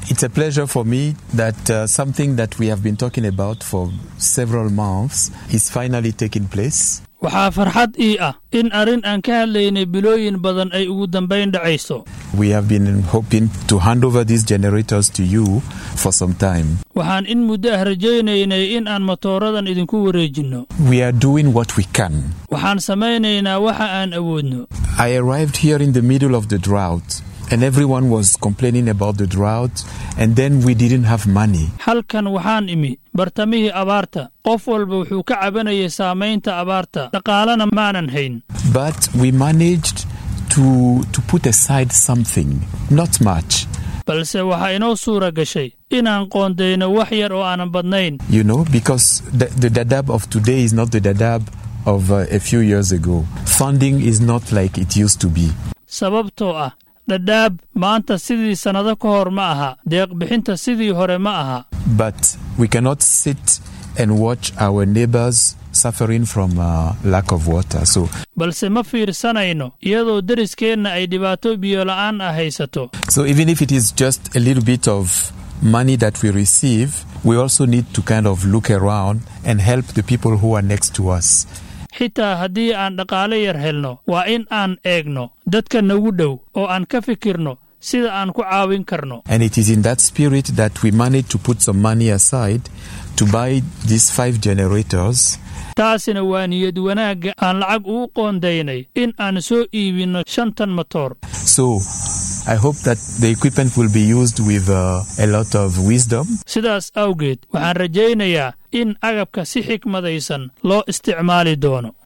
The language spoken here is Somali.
It's a pleasure for me that uh, something that we have been talking about for several months is finally taking place. waxaa farxad ii ah in arrin aan ka hadlaynay bilooyin badan ay ugu dambayn dhacayso We have been hoping to hand over these generators to you for some time. waxaan in muddo ah rajaynaynay in aan matooradan idinku wareejinno We are doing what we can. waxaan samaynaynaa waxa aan awoodno I arrived here in the middle of the drought, and everyone was complaining about the drought, and then we didn't have money. halkan waxaan imi bartamihii abaarta qof walba wuxuu ka cabanayay saamaynta abaarta dhaqaalena maanan hayn But we managed to, to put aside something, not much. balse waxaa inoo suura gashay inaan qoondayno wax yar oo aanan badnayn You know, because the, the Dadaab of today is not the Dadaab of uh, a few years ago. Funding is not like it used to be. sababtoo ah dhadhaab maanta sidii sannado ka hor ma aha deeqbixinta sidii hore ma aha But we cannot sit and watch our neighbors suffering from uh, lack of water. So balse ma fiirsanayno iyadoo deriskeenna ay dhibaato biyola'aan ah haysato So even if it is just a little bit of money that we receive, we also need to kind of look around and help the people who are next to us. xitaa haddii aan dhaqaale yar helno waa in aan eegno dadka nagu dhow oo aan ka fikirno sida aan ku caawin karno And it is in that spirit that we managed to put some money aside to buy these five generators. taasina waa niyad wanaagga aan lacag ugu qoondaynay in aan soo iibinno shantan matoor So I hope that the equipment will be used with uh, a lot of wisdom sidaas awgeed waxaan rajaynayaa in agabka si xikmadaysan loo isticmaali doono